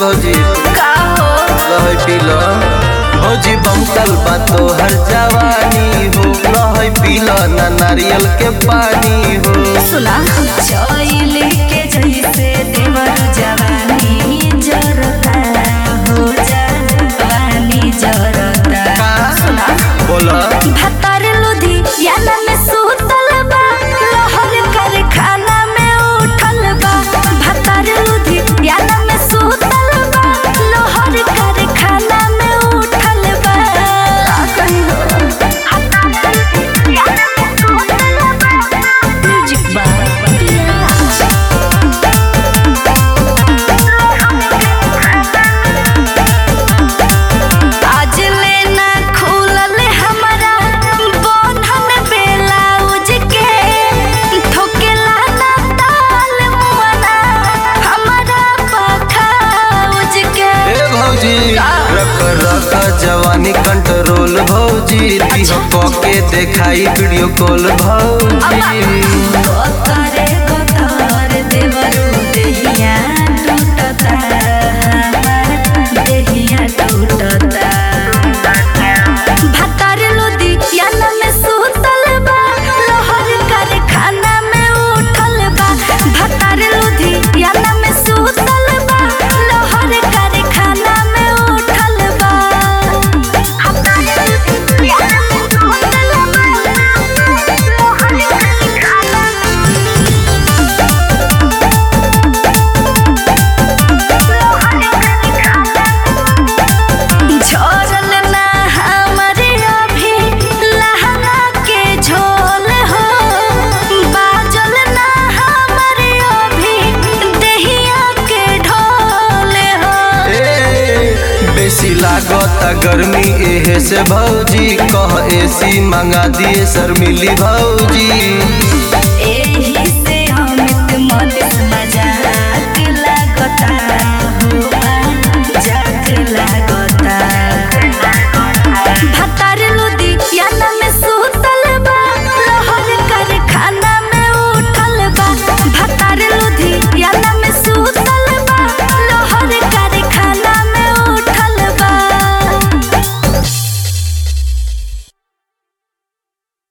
भौजी का हो रह पीला भौजी बमकल बा तोहर जवानी हो रह पीला ना नारियल के पानी हो सुना चोइली के जैसे देवर जवानी जरता हो जवानी जरता का? सुना बोला भतर लुधी याना में सुतल बा लहर कारखाना में उठल बा भतर लुधी याना में सुतल बा लहर कारखाना में उठल बा का कही हो म्यूजिक बा आज लेना खुलल हमारा बंधन ब्लाउज के ठोकेला ना ताल मुआना हमारा पखाउज के ए भौजी रख रख जवानी कंट्रोल भौजी दिह के देखाई वीडियो कॉल भौजी करे कतर देवरू देहिया टूटता देहिया टूटता भतर लोदी याना में सुतल बा लहर कारखाना में उठल बा भतर लोदी याना में सुतल बा लहर कारखाना में उठल बा झोरल ना हमरे अभी लहंगा के झोल हो बाजल ना हमरे अभी देहिया के ढोल हो ए, बेसी लागत गर्मी एहे से भौजी कह एसी मंगा दिए सर मिली भौजी